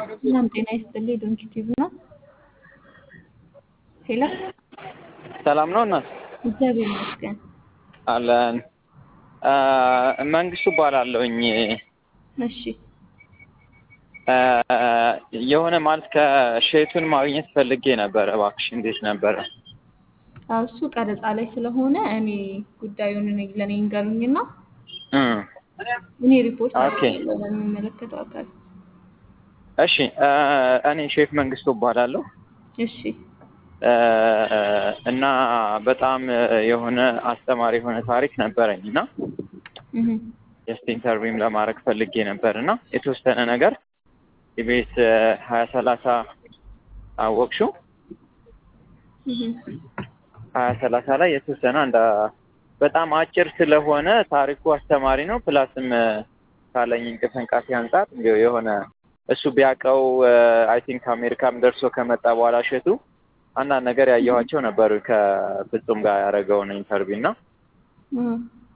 ሰላም ጤና ይስጥልኝ። ዶንኪ ቲዩብ ነው። ሄሎ ሰላም ነው እናት እግዚአብሔር ይመስገን። አለን። መንግስቱ እባላለሁኝ። እሺ የሆነ ማለት ከሼቱን ማግኘት ፈልጌ ነበረ። እባክሽ እንዴት ነበረ? አዎ እሱ ቀረጻ ላይ ስለሆነ እኔ ጉዳዩን እኔ ለእኔ እንገሩኝና እም፣ እኔ ሪፖርት ኦኬ። አደርጋለሁ ለሚመለከተው አካል። እሺ እኔ ሼፍ መንግስቱ እባላለሁ እሺ እና በጣም የሆነ አስተማሪ የሆነ ታሪክ ነበረኝ እና እህ ጀስት ኢንተርቪውም ለማድረግ ፈልጌ ነበር እና የተወሰነ ነገር የቤት ሀያ ሰላሳ አወቅሽው እህ ሀያ ሰላሳ ላይ የተወሰነ አንድ በጣም አጭር ስለሆነ ታሪኩ አስተማሪ ነው። ፕላስም ካለኝ እንቅስቃሴ አንጻር እንዲያው የሆነ እሱ ቢያውቀው አይ ቲንክ አሜሪካም ደርሶ ከመጣ በኋላ እሸቱ አንዳንድ ነገር ያየኋቸው ነበሩ ከፍጹም ጋር ያደረገውን ኢንተርቪው እና እህ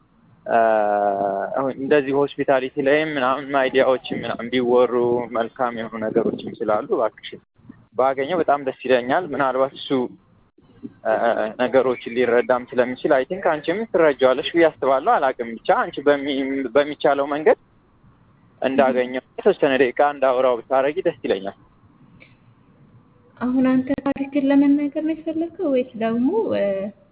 አሁን እንደዚህ ሆስፒታሊቲ ላይም ምናምን አይዲያዎችም ምናምን ቢወሩ መልካም የሆኑ ነገሮችም ስላሉ እባክሽ ባገኘው በጣም ደስ ይለኛል። ምናልባት እሱ ነገሮችን ሊረዳም ስለሚችል አይ ቲንክ አንቺም ትረጃዋለሽ ብዬ አስባለሁ። አላውቅም ብቻ አንቺ በሚ- በሚቻለው መንገድ እንዳገኘው የተወሰነ ደቂቃ እንዳውራው ብታረጊ ደስ ይለኛል። አሁን አንተ ታሪክን ለመናገር ነው የፈለገው ወይስ ደግሞ እ፣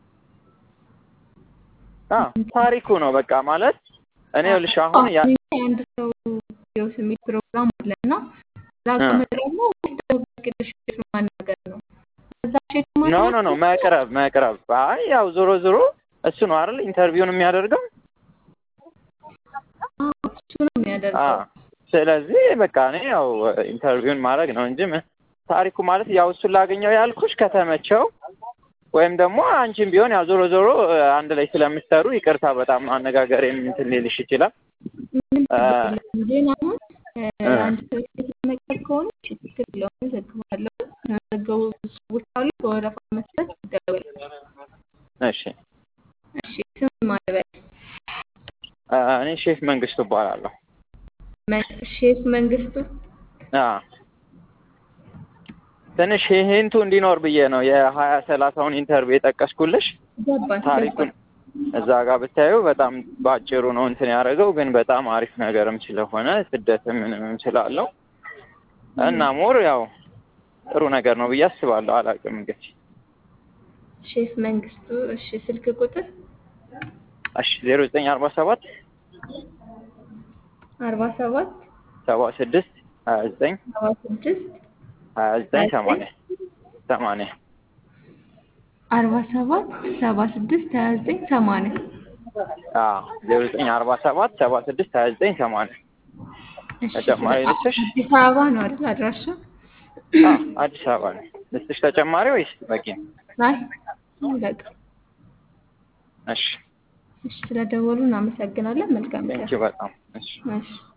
አ ታሪኩ ነው በቃ ማለት እኔ ልሽ አሁን ያ አንድ ሰው ቪዲዮ የሚል ፕሮግራም አለ እና እዛ ጋር እ። መቅረብ ነው ወይስ ደግሞ በግልሽ ማናገር ነው? እዛ ሼት ኖ ማድረግ ኖ ኖ መቅረብ መቅረብ አይ ያው ዞሮ ዞሮ እሱ ነው አይደል ኢንተርቪውን የሚያደርገው አዎ፣ እሱ ነው አ የሚያደርገው። ስለዚህ በቃ እኔ ያው ኢንተርቪውን ማድረግ ነው እንጂ ምን- ታሪኩ ማለት ያው እሱን ላገኘው ያልኩሽ ከተመቸው ወይም ደግሞ አንቺም ቢሆን ያው ዞሮ ዞሮ አንድ ላይ ስለምትሰሩ ይቅርታ በጣም አነጋገሬም እንትን ሊልሽ ይችላል። ምንም አ፣ ችግር የለም። ግን አሁን እ፣ እ። አንድ ሰው ሴት ለመቅረብ ከሆነ ችግር የለውም፣ እዘግባለሁ። ያዘገቡ ሰዎች አሉ፣ በወረፋ መሰረት ይደወላል። እሺ እሺ ስም ማለበል አ፣ እኔ ሼፍ መንግስቱ እባላለሁ። ሼፍ መንግስቱ አ ትንሽ ሂንቱ እንዲኖር ብዬ ነው የሀያ ሰላሳውን ኢንተርቪው የጠቀስኩልሽ። ገባን ታሪኩን ገባን። እዛ ጋር ብታዩ በጣም በአጭሩ ነው እንትን ያደረገው፣ ግን በጣም አሪፍ ነገርም ስለሆነ ስደትም ምንም ስላለው እና ሞር ያው ጥሩ ነገር ነው ብዬ አስባለሁ። አላውቅም እንግዲህ ሼፍ መንግስቱ እሺ፣ ስልክ ቁጥር እሺ ዜሮ ዘጠኝ አርባ ሰባት አርባ ሰባት ሰባ ስድስት ሀያ ዘጠኝ ሰባ ስድስት ሀያ ዘጠኝ ሰማንያ ሰማንያ አርባ ሰባት ሰባ ስድስት ሀያ ዘጠኝ ሰማንያ ዜሮ ዘጠኝ አርባ ሰባት ሰባ ስድስት ሀያ ዘጠኝ ሰማንያ እሺ፣ ተጨማሪ ልስጥሽ? አዲስ አበባ ነው አይደል አድራሻ? አዎ አዲስ አበባ ነው። ልስጥሽ ተጨማሪ ወይስ በቂ ነው? አይ በቃ እሺ እሺ፣ ስለደወሉ እናመሰግናለን። መልካም ቀን። ቴንኪው በጣም እሺ እሺ